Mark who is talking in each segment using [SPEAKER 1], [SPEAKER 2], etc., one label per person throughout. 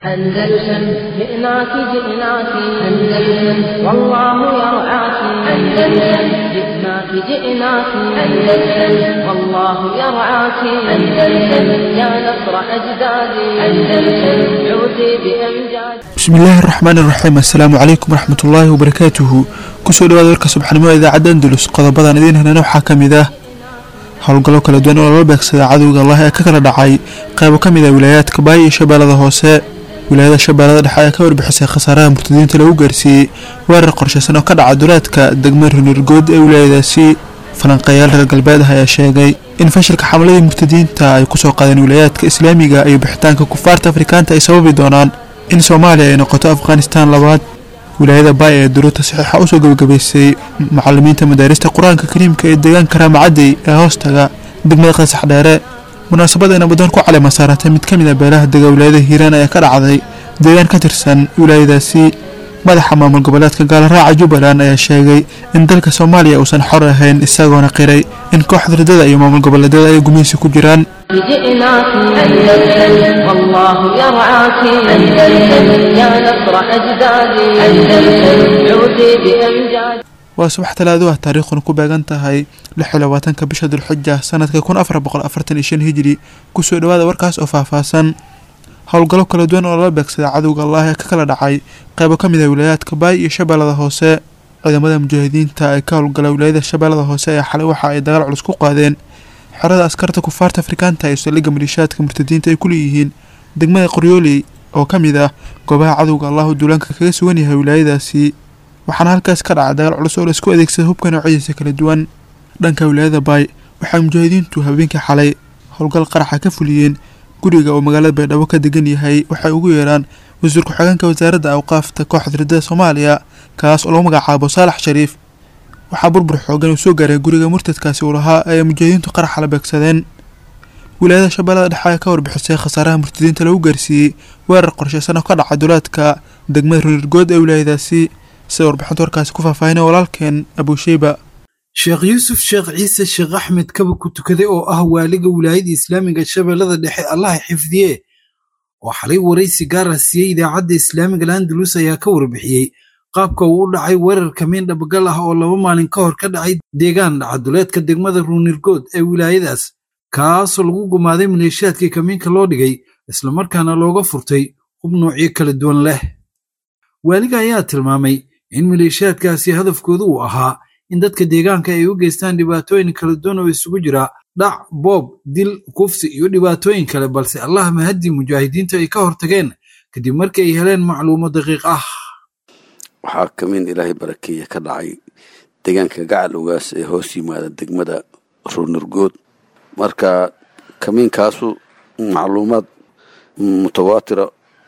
[SPEAKER 1] أندلسن جئناك جئناك أندلسن والله يرعاك أندلسن جئناك جئناك أندلسن والله يرعاك أندلسن يا نصر أجدادي أندلسن عودي بأمجاد
[SPEAKER 2] bismillaahi araxmaan iraxiim assalaamu calaykum waraxmatullaahi wabarakaatuhu kusoo dhawaada warka subxnimo ee idaacadda andalus qodobadan idiin helana waxaa ka mid ah howlgallo kala duwan oo lala beegsada cadowga allah ee ka kala dhacay qaybo ka mid ah wilaayaadka baay iyo shabeellada hoose wilaayada shabeellada dhexe ayaa ka warbixisay khasaaraha murtadiinta lagu gaarsiiyey weerar qorshaysan oo ka dhaca duleedka degmo runirgood ee wilaayadaasi falanqeeyaal reer galbeed ah ayaa sheegay in fashilka xamaladii murtadiinta ay kusoo qaadeen wilaayaadka islaamiga iyo bixitaanka kufaarta afrikaanta ay sababi doonaan in soomaaliya ay noqoto afghanistaan labaad wilaayada baay ee duruurta saxiixa usoo gebagabaysay macalimiinta madaarista qur-aanka kariimka ee deegaanka raamacadey ee hoostaga degmada qasax dheere munaasabada nabadoon ku calema saaratay mid ka mid a beelaha dega wilaayada hiiraan ayaa ka dhacday deegaan ka tirsan wilaayadaasi madaxa maamul goboleedka gaalaraaca jubbaland ayaa sheegay in dalka soomaaliya uusan xor ahayn isagoona qiray in kooxda ridada iyo maamul goboleedyada ay gumeysi ku jiraan
[SPEAKER 1] جئناك أندلسن والله يرعاك أندلسن يا نصر أجدادي أندلسن عودي بأمجاد
[SPEAKER 2] waa subax talaado ah taariikhuna ku beegan tahay lix iyo labaatanka bisha dulxija sanadka kun afar boqol afartan iyo shan hijri kusoo dhawaada warkaas oo faahfaahsan howlgallo kala duwan oo lala beegsada cadowga allah ee ka kala dhacay qaybo ka mid ah wilaayaadka baay iyo shabeellada hoose ciidamada mujaahidiinta ee ka howlgala wilaayada shabeellada hoose ee xalay waxa ay dagaal culus ku qaadeen xerada askarta kufaarta afrikaanta ee saldhigga maliishaadka murtadiinta ay ku leeyihiin degmada qoryooley oo ka mid ah goobaha cadowga allahu duulaanka kaga sugan yahay wilaayadaasi waxaana halkaas ka dhaca dagaal culus oo laisku adeegsada hubka noocyadiisa kala duwan dhanka wilaayada baay waxay mujaahidiintu habeenkii xalay howlgal qaraxa ka fuliyeen guriga oo magaalada baydhabo ka degan yahay waxay ugu yeeraan wasiir ku-xigeenka wasaaradda awqaafta kooxda ridada soomaaliya kaas oo lagu magacaabo saalax shariif waxaa burbur xoogan uu soo gaaray guriga murtadkaasi uu lahaa ee mujaahidiintu qaraxa la beegsadeen wilaayada shabeellada dhexe ayaa ka warbixisay khasaaraha murtadiinta lagu gaarsiiyey weerar qorshaysan oo ka dhaca duleedka degmada runirgood ee wilaayadaasi sida warbixinta warkaasi ku faahfaahinay walaalkeen abusheyba
[SPEAKER 3] sheekh yuusuf sheekh ciise sheekh axmed kaba ku tukaday oo ah waaliga wilaayada islaamiga shabeellada dhexe allaha xifdiye oo xalay waraysi gaara siiyey idaacadda islaamiga landalus ayaa ka warbixiyey qaabka uu u dhacay weerar kamiin dhabagal ah oo laba maalin ka hor ka dhacay deegaan dhacaduleedka degmada ruunirgood ee wilaayadaas kaasoo lagu gumaaday maleeshiyaadkii kamiinka loo dhigay islamarkaana looga furtay hub noocyo kala duwan leh waaliga ayaa tilmaamay in maleeshiyaadkaasi hadafkoodu uu ahaa in dadka deegaanka ay u geystaan dhibaatooyin kala duwan oo isugu jira dhac boob dil kufsi iyo dhibaatooyin kale balse allah mahadii mujaahidiintu ay ka hortageen kadib markii ay heleen macluumo daqiiq ah
[SPEAKER 4] waxaa kamiin ilaahay barakeeye ka dhacay deegaanka gacal ogaas ee hoos yimaada degmada ruunurgood marka kamiinkaasu macluumaad mutawaatira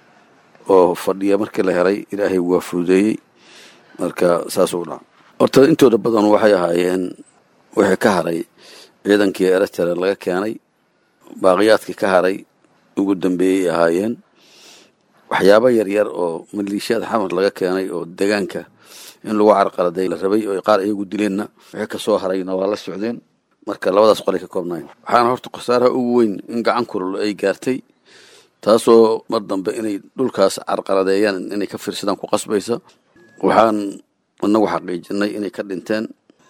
[SPEAKER 4] oo fadhiya markii la helay ilaahay waa fududeeyey marka saasuu dhaca horta intooda badan waxay ahaayeen wixii ka haray ciidankii eritrea laga keenay baaqiyaadkii ka haray ugu dambeeyey ahaayeen waxyaabo yaryar oo maliishiyaad xamar laga keenay oo deegaanka in lagu carqaladay la rabay oo qaar iyagu dileenna wixii kasoo harayna waa la socdeen marka labadaas qolay ka koobnayn waxaana horta khasaaraha ugu weyn in gacan kulul ay gaartay taasoo mar dambe inay dhulkaas carqaladeeyaan inay ka fiirsadaan ku qasbaysa waxaan inagu xaqiijinay inay ka dhinteen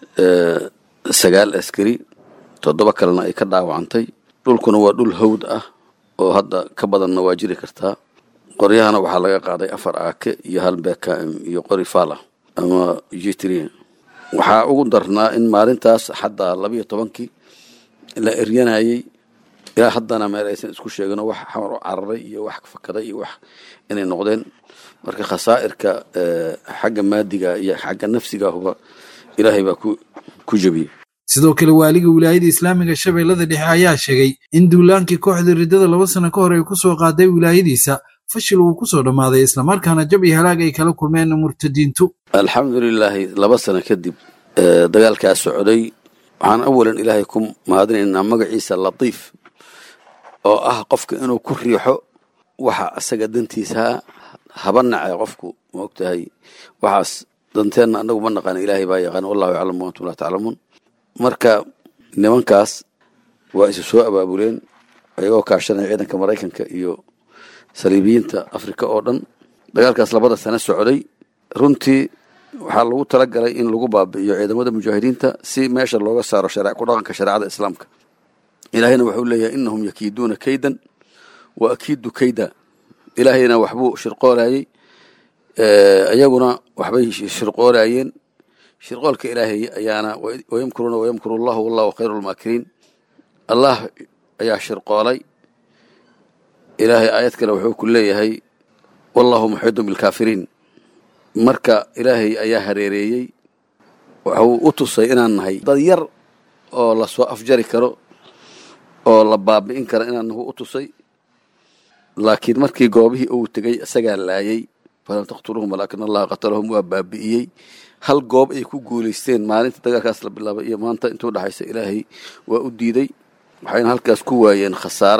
[SPEAKER 4] sagaal askari toddoba kalena ay ka dhaawacantay dhulkuna waa dhul hawd ah oo hadda ka badanna waa jiri kartaa qoryahana waxaa laga qaaday afar aake iyo hal bkm iyo qori fala ama jitri waxaa ugu darnaa in maalintaas xataa labiyo tobankii la eryanayay ilaa haddana meel aysan isku sheegin wax xamar u cararay iyo wax fakaday iyo wax inay noqdeen marka khasaa'irka xagga maadiga iyo xagga nafsigahuba ilaahay baa ku jebiyey
[SPEAKER 3] sidoo kale waaliga wilaayada islaamiga shabeellada dhexe ayaa sheegay in duulaankii kooxda riddada laba sano ka hor ay ku soo qaaday wilaayadiisa fashil uu ku soo dhammaaday islamarkaana jab iyo halaag ay kala kulmeen murtadiintu
[SPEAKER 4] alxamdulilaahi laba sano kadib dagaalkaas socday waxaan awalan ilaahay ku mahadinaynaa magaciisa latiif oo ah qofka inuu ku riixo waxa asaga dantiisa haba nace qofku ma ogtahay waxaas danteenna anagu ma naqaan ilaahay baa yaqaan wallahu yaclamu wa antum laa taclamuun marka nimankaas waa isu soo abaabuleen ayagoo kaashanaya ciidanka maraykanka iyo saliibiyiinta afrika oo dhan dagaalkaas labada sano socday runtii waxaa lagu talagalay in lagu baabi'iyo ciidamada mujaahidiinta si meesha looga saaro ku dhaqanka shareecada islaamka ilaahayna wuxuu leeyahay inahum yakiiduuna kaydan wa akiidu kayda ilaahayna waxbuu shirqoolayey iyaguna waxbay shirqoolayeen shirqoolka ilaahay ayaana wayamkuruuna wayamkuru allahu wallahu khayru lmaakiriin allah ayaa shirqoolay ilaahay aayad kale wuxuu ku leeyahay wallahu muxiidun bilkaafiriin marka ilaahay ayaa hareereeyey waxuu u tusay inaan nahay dad yar oo lasoo afjari karo oo la baabi'in karo inaan nahu u tusay laakiin markii goobihii uu tegey isagaa laayay falam taqtuluhum walaakin allaha qatalahum waa baabi'iyey hal goob ay ku guulaysteen maalinta dagaalkaas la bilaabay iyo maanta intuu dhexaysa ilaahay waa u diiday waxayna halkaas ku waayeen khasaaro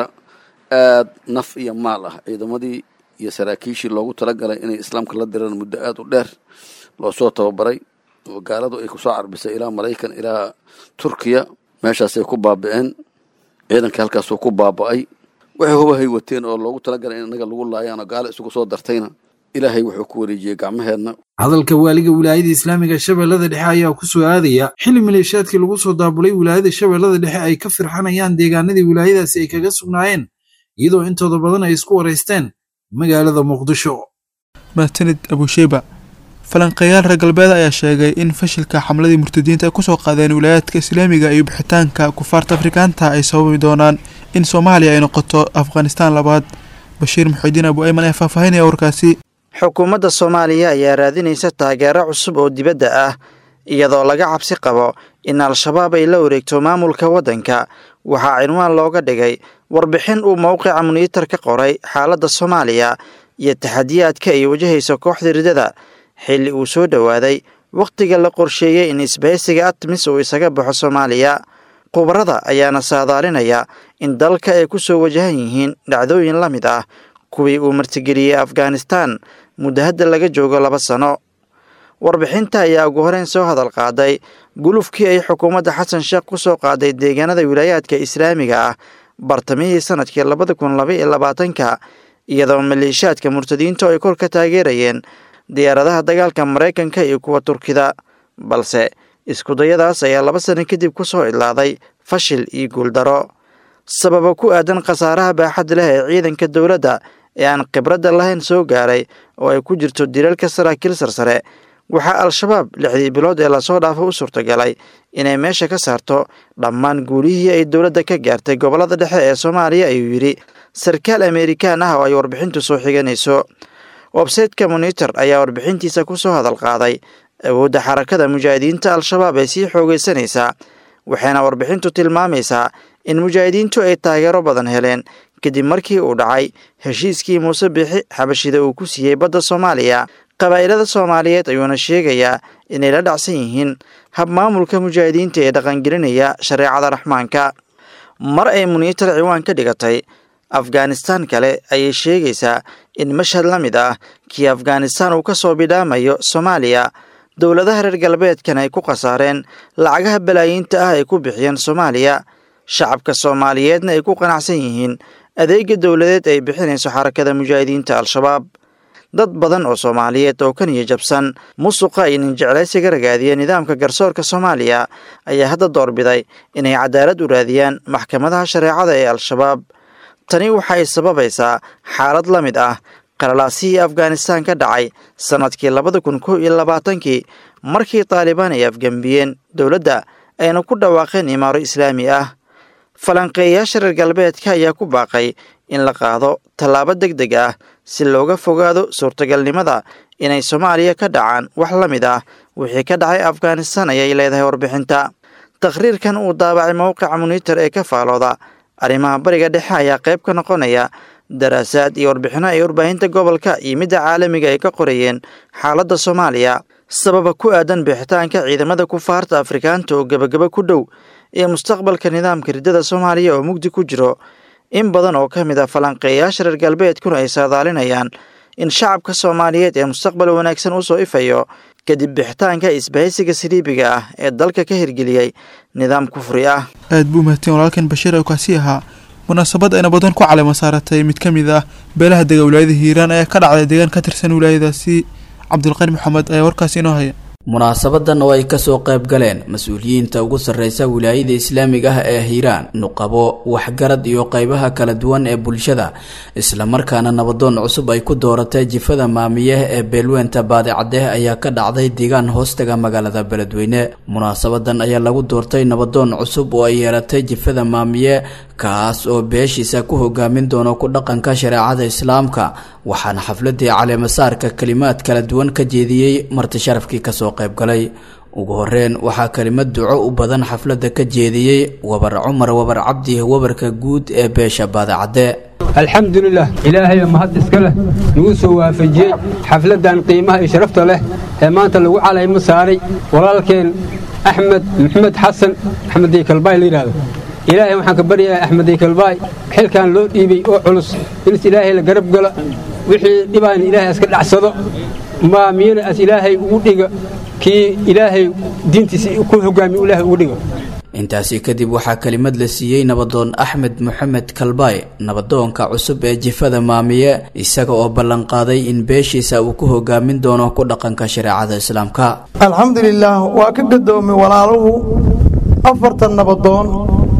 [SPEAKER 4] aad naf iyo maal ah ciidamadii iyo saraakiishii loogu talagalay inay islaamka la diraan muddo aad u dheer loo soo tababaray oo gaaladu ay kusoo carbisay ilaa maraykan ilaa turkiya meeshaasay ku baabi'een ciidankii halkaasuu ku baaba'ay waxay hubahay wateen oo loogu talagalay in innaga lagu laayaan oo gaalo isugu soo dartayna ilaahay wuxuu ku wareejiyey gacmaheenna
[SPEAKER 3] hadalka waaliga wilaayada islaamiga shabeellada dhexe ayaa ku soo aadaya xili maleeshaadkii lagu soo daabulay wilaayada shabeellada dhexe ay ka firxanayaan deegaanadii wilaayadaasi ay kaga sugnaayeen iyadoo intooda badan ay isku waraysteen magaalada muqdisho
[SPEAKER 2] mahadsanid abusheyba falanqeeyaal reer galbeed ayaa sheegay in fashilka xamladii murtadiinta ay kusoo qaadeen wilaayaadka islaamiga iyo bixitaanka kufaarta afrikaanta ay sababi doonaan in soomaaliya ay noqoto afghanistaan labaad bashiir muxidiin abu ayman ayaa faahfaahinaya warkaasi
[SPEAKER 5] xukuumadda soomaaliya ayaa raadinaysa taageero cusub oo dibadda ah iyadoo laga cabsi qabo in al-shabaab ay la wareegto maamulka waddanka waxaa cinwaan looga dhigay warbixin uu mowqica muniitar ka qoray xaaladda soomaaliya iyo taxadiyaadka ay wajahayso kooxda ridada xilli uu soo dhowaaday wakhtiga la qorsheeyey in isbahaysiga atmis uu isaga baxo soomaaliya khubarada ayaana saadaalinaya in dalka ay ku soo wajahan yihiin dhacdooyin la mid ah kuwii uu martigeliyey afghanistaan muddo hadda laga joogo laba sano warbixinta ayaa ugu horeyn soo hadal qaaday gulufkii ay xukuumadda xasan sheekh ku soo qaaday deegaanada wilaayaadka islaamiga ah bartamihii sanadkii labada kun laba iyo labaatanka iyadoo maleeshaadka murtadiintu ay kor ka taageerayeen diyaaradaha dagaalka maraykanka iyo kuwa turkida balse iskudayadaas ayaa laba sano kadib ku soo idlaaday fashil iyo guuldaro sababa ku aadan khasaaraha baaxad leh ee ciidanka dowladda ee aan khibradda lahayn soo gaaray oo ay ku jirto dilalka saraakiil sarsare waxaa al-shabaab lixdii bilood ee lasoo dhaafo u suurtagalay inay meesha ka saarto dhammaan guulihii ay dowladda ka gaartay gobollada dhexe ee soomaaliya ayuu yidhi sarkaal amerikaan ah oo ay warbixintu soo xiganayso websayteka monitor ayaa warbixintiisa ku soo hadal qaaday awoodda xarakada mujaahidiinta al-shabaab ee sii xoogaysanaysaa waxayna warbixintu tilmaamaysaa in mujaahidiintu ay taageero badan heleen kadib markii uu dhacay heshiiskii muuse bixi xabashida uu ku siiyey badda soomaaliya qabaa'ilada soomaaliyeed ayuuna sheegayaa inay la dhacsan yihiin hab maamulka mujaahidiinta ee dhaqangelinaya shareecada raxmaanka mar ay muniitar ciwaan ka dhigatay afghanistaan kale ayay sheegaysaa in mashhad la mid ah kii afghanistaan uu ka soo bidhaamayo soomaaliya dowladaha reer galbeedkan ay ku khasaareen lacagaha balaayiinta ah ay ku bixiyeen soomaaliya shacabka soomaaliyeedna ay ku qanacsan yihiin adeega dowladeed ay bixinayso xarakada mujaahidiinta al-shabaab dad badan oo soomaaliyeed oo ka niyo jabsan musuqa iyo ninjeclaysiga ragaadiya nidaamka garsoorka soomaaliya ayaa hadda doorbiday inay cadaalad u raadiyaan maxkamadaha shareecada ee al-shabaab tani waxay sababaysaa xaalad la mid ah qalalaasihii afghanistaan ka dhacay sannadkii labada kun kow iyo labaatankii markii taalibaan ay afgembiyeen dowladda ayna ku dhawaaqeen imaaro islaami ah falanqeeyayaasha reer galbeedka ayaa ku baaqay in la qaado tallaabo deg deg ah si looga fogaado suurtagalnimada inay soomaaliya ka dhacaan wax la mid ah wixii ka dhacay afghanistaan ayay leedahay warbixinta takhriirkan uu daabacay mowqica muniitar ee ka faalooda arrimaha bariga dhexe ayaa qayb ka noqonaya daraasaad iyo warbixino ay warbaahinta gobolka iyo midda caalamiga ay ka qorayeen xaaladda soomaaliya sababa ku aadan bixitaanka ciidamada kufaarta afrikaanta oo gebagaba ku dhow ee mustaqbalka nidaamka riddada soomaaliya oo mugdi ku jiro in badan oo ka mid ah falanqeeyayaasha reer galbeedkuna ay saadaalinayaan in shacabka soomaaliyeed ee mustaqbal wanaagsan u soo ifayo kadib bixitaanka isbahaysiga saliibiga ah ee dalka ka hirgeliyey nidaam kufri ah
[SPEAKER 2] aad buu mahadsan walaalkan bashiir oo kaasi ahaa munaasabad ay nabadoon ku caleema saaratay mid ka mid ah beelaha dega wilaayada hiiraan ayaa ka dhacday deegaan ka tirsan wilaayadaasi cabdulqani maxamed ayaa warkaasi inoo haya
[SPEAKER 6] munaasabadan oo ay kasoo qayb galeen mas-uuliyiinta ugu sarreysa wilaayada islaamiga ah ee hiiraan nuqabo waxgarad iyo qeybaha kala duwan ee bulshada islamarkaana nabadoon cusub ay ku dooratay jifada maamiye ee beelweynta baadicadeh ayaa ka dhacday deegaan hoostaga magaalada beledweyne munaasabadan ayaa lagu doortay nabadoon cusub oo ay yeelatay jifada maamiye kaas oo beeshiisa ku hogaamin doono ku dhaqanka shareecada islaamka waxaana xafladii caleemasaarka kalimaad kala duwan ka jeediyey marti sharafkii kasoo qaybgalay ugu horeyn waxaa kelimad duco u badan xafladda ka jeediyey wabar cumar wabar cabdi wabarka guud ee beesha baadacadde
[SPEAKER 7] alxamdulilah ilaahay mahad iska leh nagu soo waafajiyey xafladdan qiimaha iyo sharafta leh ee maanta lagu calaymo saaray walaalkeen axmed maxamed xasan axmed deykalbaay la yidhahdo ilaahay waxaan ka baryayaa axmed deykalbaay xilkan loo dhiibay oo culus inis ilaahay la garab gala wixii dhibaan ilaahay iska dhacsado maamiyana as ilaahay ugu dhiga kii ilaahay diintiisa ku hogaamiy ilaahay ugu dhiga
[SPEAKER 6] intaasi kadib waxaa kelimad la siiyey nabadoon axmed moxamed kalbaay nabadoonka cusub ee jifada maamiye isaga oo ballanqaaday in beeshiisa uu ku hogaamin doono ku dhaqanka shareecada islaamka
[SPEAKER 8] alxamdulilaah waa ka gadoomay walaaluhu afartan nabadoon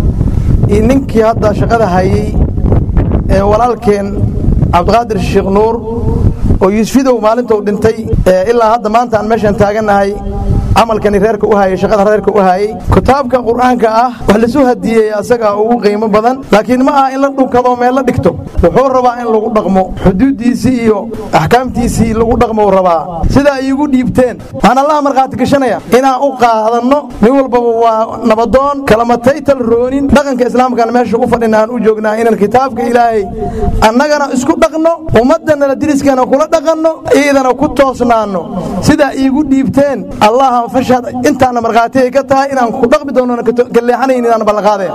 [SPEAKER 8] iyo ninkii hadda shaqada hayay ee walaalkeen cabdiqaadir sheekh nuur oo yuusfidow maalintou dhintay ilaa hadda maanta aan meeshaan taagannahay camalkani reerka u hayay shaqada reerka u hayay kitaabka qur'aanka ah wax lasu hadiyey asagaa ugu qiimo badan laakiin ma aha in la dhunkado meel la dhigto wuxuu rabaa in lagu dhaqmo xuduuddiisii iyo axkaamtiisii lagu dhaqmou rabaa sida ay igu dhiibteen waxaan allaha markhaati gashanaya inaan u qaadanno nin walbaba waa nabadoon kalamataytal roonin dhaqanka islaamkan meesha u fadhina aan u joognaa inaan kitaabka ilaahay annagana isku dhaqno ummaddanala diriskana kula dhaqanno iidana ku toosnaanno sidaa iigu dhiibteen allaha fashad intaana markhaati ay ka tahay inaan ku dhaqmi doono ka leexanayn inaan ballanqaadeen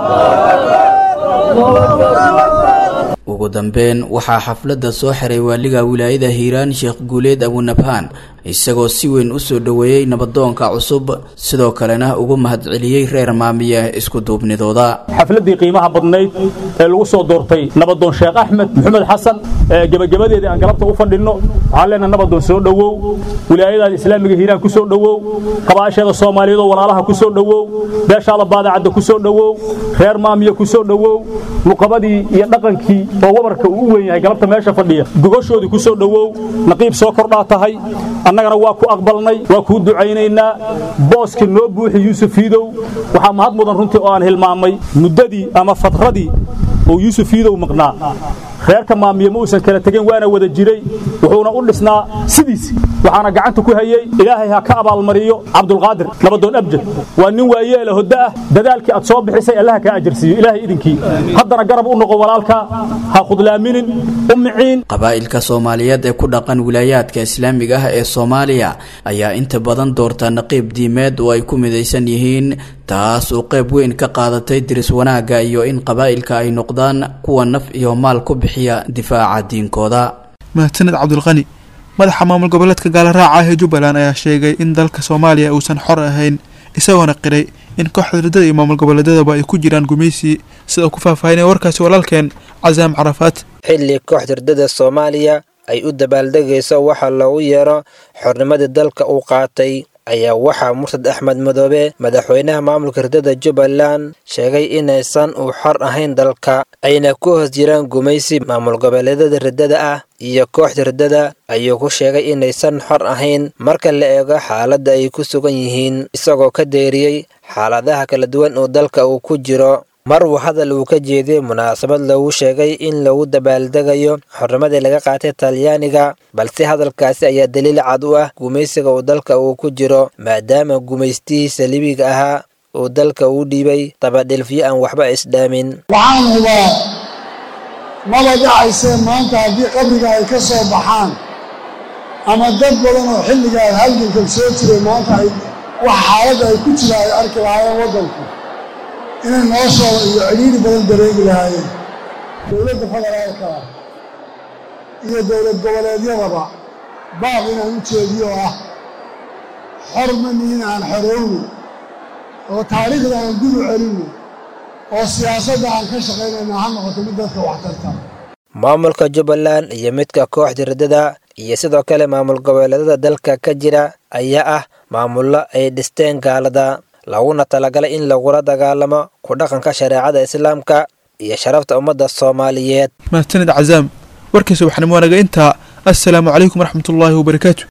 [SPEAKER 6] ugu dambeyn waxaa xafladda soo xiray waaliga wilaayada hiiraan sheekh guuleed abunabhaan isagoo si weyn u soo dhoweeyey nabadoonka cusub sidoo kalena ugu mahadceliyey reer maamiye isku duubnidooda
[SPEAKER 9] xafladdii qiimaha badnayd ee lagu soo doortay nabadoon sheekh axmed maxamed xasan ee gebagabadeedii aan galabta u fadhinno waxaan leenahay nabadoon soo dhowow wilaayadaada islaamiga hiiraan ku soo dhowow qabaasheeda soomaaliyeed oo walaalaha ku soo dhowow beeshaada baadacadda ku soo dhowow reer maamiye ku soo dhowow luqabadii iyo dhaqankii oo wabarka uu u weyn yahay galabta meesha fadhiya gogoshoodii ku soo dhowow naqiib soo kordhaa tahay annagana waa ku aqbalnay waa kuu ducaynaynaa booska noo buuxi yuusuf iidow waxaa mahad mudan runtii oo aan hilmaamay muddadii ama fadradii oo yuusuf iidow maqnaa reerka maamiye ma uusan kala tegin waana wada jiray wuxuuna u dhisnaa sidiisi waxaana gacanta ku hayey ilaahay ha ka abaalmariyo cabdulqaadir nabadoon abjad waa nin waayeela hoddo ah dadaalkii aad soo bixisay allaha kaa ajarsiiyo ilaahay idinkii haddana garab u noqo walaalka ha khudlaaminin u miciin
[SPEAKER 6] qabaa'ilka soomaaliyeed ee ku dhaqan wilaayaadka islaamiga ah ee soomaaliya ayaa inta badan doorta naqiib diimeed oo ay ku midaysan yihiin taas oo qayb weyn ka qaadatay diris wanaagga iyo in qabaa'ilka ay noqdaan kuwa naf iyo maal ku bixiya difaaca diinkooda
[SPEAKER 2] mahadsaned cabdulqani madaxa maamul goboleedka gaalaraaca ah ee jubbaland ayaa sheegay in dalka soomaaliya uusan xor ahayn isagoona qiray in kooxda riddada iyo maamul goboleedyadaba ay ku jiraan gumaysi sida uu ku faahfaahinaya warkaasi walaalkeen casaam carafaad
[SPEAKER 10] xilli kooxda riddada soomaaliya ay u dabaaldegayso waxa loogu yeero xornimadii dalka uu qaatay ayaa waxaa murtad axmed madoobe madaxweynaha maamulka riddada jubbaland sheegay inaysan uu xor ahayn dalka ayna ku hoos jiraan gumaysi maamul goboleedyada riddada ah iyo kooxda riddada ayuu ku sheegay inaysan xor ahayn marka la eego xaaladda ay ku sugan yihiin isagoo ka deeriyey xaaladaha kala duwan oo dalka uu ku jiro mar uu hadal uu ka jeediyey munaasabad loogu sheegay in lagu dabaaldegayo xornimadii laga qaatay talyaaniga balse hadalkaasi ayaa daliil cad u ah gumaysiga uu dalka uu ku jiro maadaama gumaystihii saliibiga ahaa uu dalka uu dhiibay dabadhilfyo aan waxba isdhaamin
[SPEAKER 11] waxaan hubaa maba dhacaysee maanta haddii qabriga ay ka soo baxaan ama dad badan oo xilligaa halgankan soo jiray maanta ay wax xaaladda ay ku jira ay arki lahaayeen waddanku inay noloshooda iyo cidhiiri badan dareegi lahaayeen dowladda federaalka iyo dowlad goboleedyadaba baab inaan u jeediyo oo ah xor ma nihin aan xorowno oo taariikhda aan gudu celinno oo siyaasadda aan ka shaqaynayna ha noqoto mid dadka waxtarta
[SPEAKER 10] maamulka jubbaland iyo midka kooxda riddada iyo sidoo kale maamul goboleedada dalka ka jira ayaa ah maamullo ay dhisteen gaalada laguna talagalay in lagula dagaalamo ku dhaqanka shareecada islaamka iyo sharafta ummadda soomaaliyeed
[SPEAKER 2] mahadsanid cazaam warkiisa waxaanimo wanaga intaa assalaamu calaykum waraxmatullaahi wabarakaatu